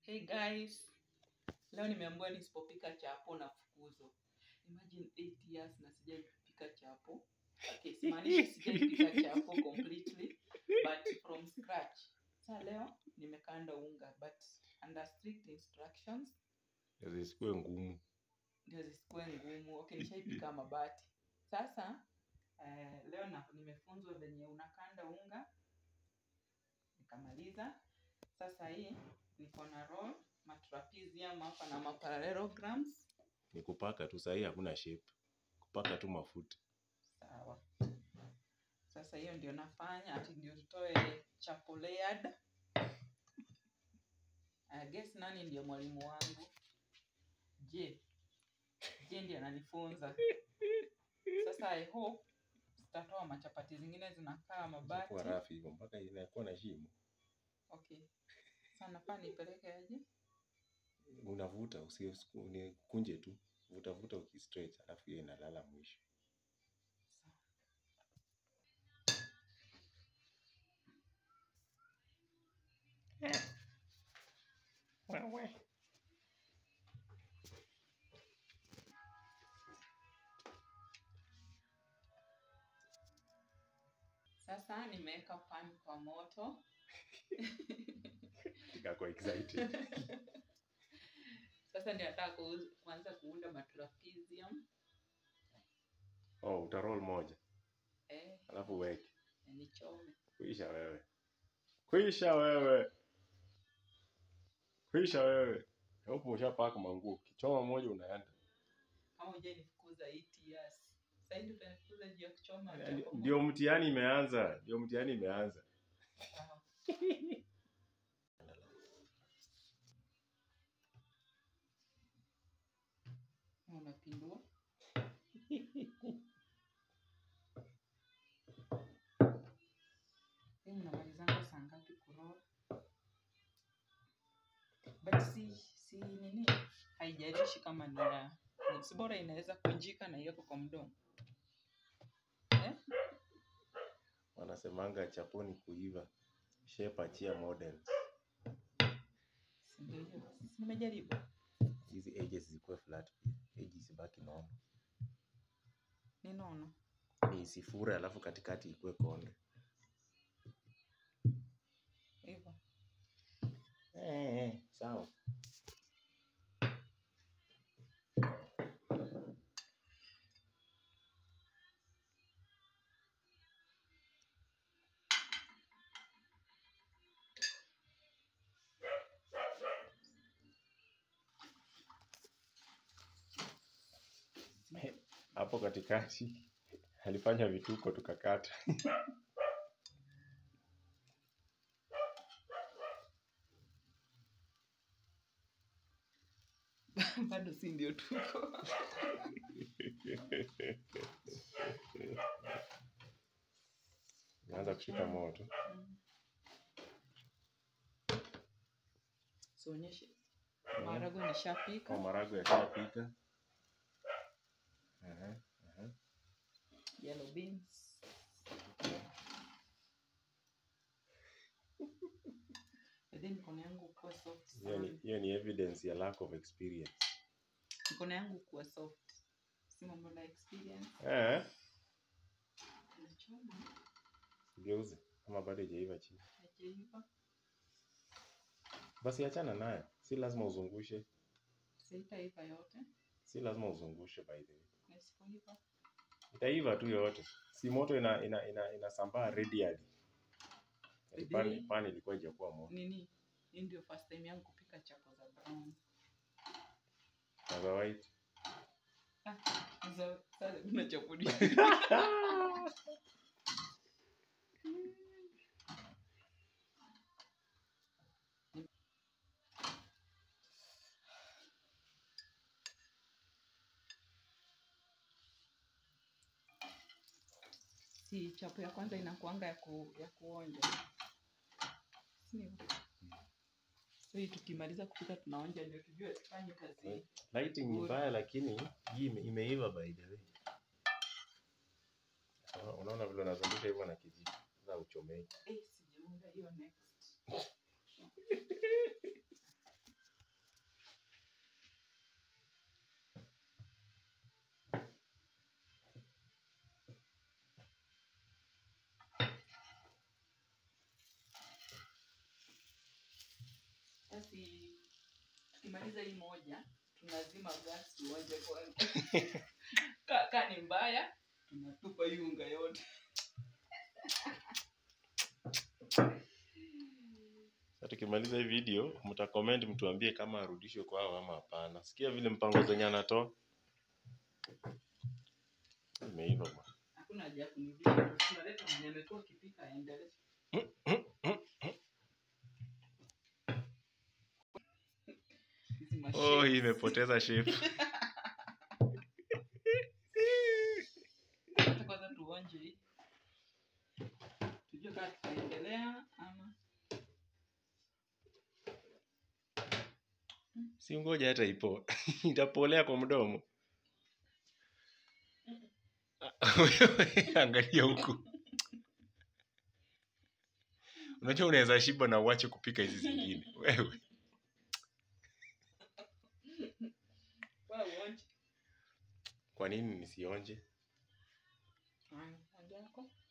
Hey guys, leo nimeambiwa nisipopika chapo na fukuzo. Imagine 8 years na sijaipika chapo. Okay, simaanishi sijaipika chapo completely, but from scratch. Sasa leo nimekanda unga but under strict instructions zisikuwe ngumu. ndio zisikuwe ngumu. Okay, nishaipika mabati. Sasa eh, leo na, nimefunzwa venye unakanda unga nikamaliza. Sasa hii niko na roll matrapezium hapa na maparallelograms. Ni kupaka tu, sahii hakuna shape, kupaka tu mafuta. Sawa. Sasa hiyo ndio nafanya ati ndio tutoe chapo layered. I guess nani ndio mwalimu wangu? Je, je ndio ananifunza. Sasa I hope tutatoa machapati zingine zinakaa mabati. Itakuwa rafu hivyo mpaka inakuwa na shimo. Okay. Sasa nafaa nipeleke aje? Unavuta usikunje tu, vuta vuta ukistretch, alafu hiyo inalala mwisho. Sawa. Wewe. Sasa nimeweka pan kwa moto. Ikakuwa excited. Sasa ndio nataka kuuz- kuanza kuunda matrapezium. Oh, utaroll moja Eh, alafu uweke. na nichome. Kuisha wewe, kuisha wewe, kuisha wewe. Hapo ushapaka manguo, kichoma moja unaenda. Kama hujai nifukuza 8 years. Sasa hivi utanifukuza juu ya kuchoma Yaani, chapo Ndio mtihani imeanza, ndio mtihani imeanza. Sawa. Unapindua. Hii mnamalizanga saa ngapi kuroll? But si si nini? Haijalishi kama ni ya si bora inaweza kunjika na iweko kwa mdomo. Eh? Wanasemanga chaponi kuiva, shape achia models. Si ndio hiyo? Si nimejaribu. Hizi edges zikuwe flat pia, edges zibaki normal. Ni nono. Ni isifure alafu katikati ikuwe konde. Hivyo. Eh, eh, sawa. Eh, Hapo katikati alifanya vituko tukakata. Bado si ndio tuko. Naanza kushika moto. Mm. Sionyeshe. Maharagwe nishapika. Kwa marago yashapika. Aha, aha. Yellow beans. And then mikono yangu kuwa soft Hiyo ni, sana. hiyo ni evidence ya lack of experience. Mikono yangu kuwa soft. Si mambo na experience. Eh, Nachoma. geuze kama bado haijaiva chini. Haijaiva. Basi achana nayo, si lazima uzungushe, Sitaiva yote. si lazima uzungushe by the way. Na isipoiva. Itaiva tu yote, si moto ina ina ina inasambaa radially. Really? Pani pani ilikuwa haijakuwa moto. Nini? Hii ndio first time yangu kupika chapo za brown. Na za white. Ah, za sasa kuna chapo ni. Si chapo ya kwanza inakuanga ya, ku, ya kuonja. Si ndivyo? So hii tukimaliza kupika tunaonja ndio tujue tufanye kazi. Lighting ni Good. mbaya lakini hii ime, imeiva by the way. Unaona- Unaona vile unazungusha hivyo na kijiko. Sasa uchomei. Eh, sijaunda hiyo next. si tukimaliza hii moja tunazima gas tuonje kwanza ka, ka ni mbaya tunatupa hii unga yote Sasa tukimaliza hii video mtacomment mtuambie kama arudishwe kwao ama hapana. Sikia vile mpango zenye anatoa. Imeiva bwana. hakuna haja ya kunirudisha tunaleta mwenye amekuwa akipika aendelee Hizi mashapes. Oh, hii imepoteza shape. Acha kwanza tuonje hii tujue kama tutaendelea ama Si ngoja hata ipo. Itapolea kwa mdomo. Wewe, Angalia huku. Unajua unaweza shiba na uache kupika hizi zingine. Wewe. wewe uonje Kwa nini nisionje? Haya, haja yako